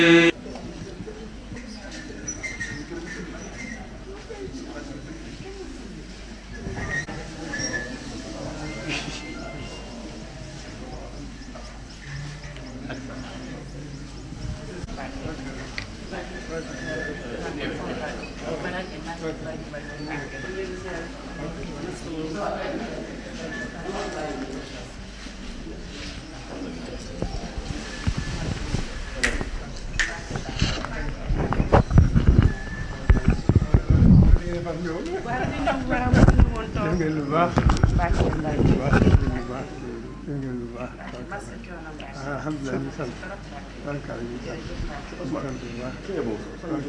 waaw li ñu war a mënuñu woon toog. ngeen lu baax baax na mbay. lu baax lu baax ngeen lu baax masa coono mbay. alhamdulilah ñu sant barkaal ñu sant ñu sant bu baax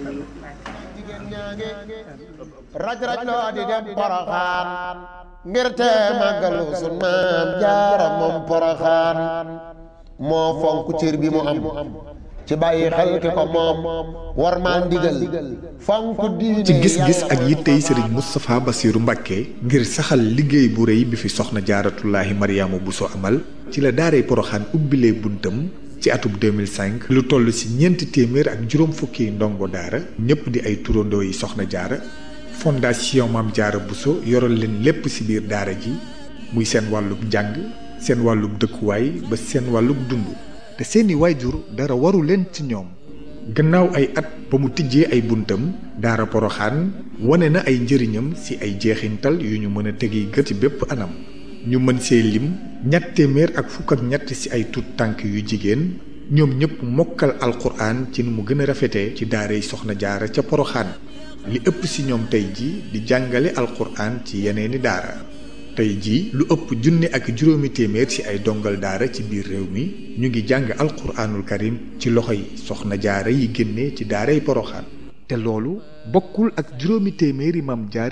raj raj loo di dem poroxaan ngir te màggalu sun maam jaara moom poroxaan moo fonk cër bi mu am ci bàyyi xel ki ko moom war maa ndigal fonk diine ci gis-gis ak yittey sëriñ Moustapha Bassirou Mbacké ngir saxal liggéey bu rëy bi fi soxna jaaratullaahi Mariama Bousso amal ci la daaray poroxaan ubbilee buntam ci atub 2005 lu toll ci ñeenti téeméer ak juróom fukki ndongo daara ñëpp di ay turandoo yi soxna jaara fondation Maam Jaara Bousso yoral leen lépp ci biir daara ji muy seen wàllub njàng seen wàllub dëkkuwaay ba seen wàllub dund te seeni waajur dara waru leen ci ñoom gannaaw ay at ba mu tijjee ay buntam daara poroxaan wane na ay njëriñam ci ay jeexintal yu ñu mën a tegi gët ci bépp anam ñu mën see lim ñett téeméer ak fukk ak ñett ci ay tut tànk yu jigéen ñoom ñëpp mokkal alquran ci ni mu gën a rafetee ci daara yi soxna jaara ca poroxaan li ëpp ci ñoom tey ji di jàngale alquran ci yeneeni daara tey ji lu ëpp junne ak juróomi téeméer ci ay dongal daara ci biir réew mi ñu ngi jàng alquranul karim ci loxo yi soxna jaara yi génne ci daaray poroxaan te loolu bokkul ak juróomi téeméeri mam jaara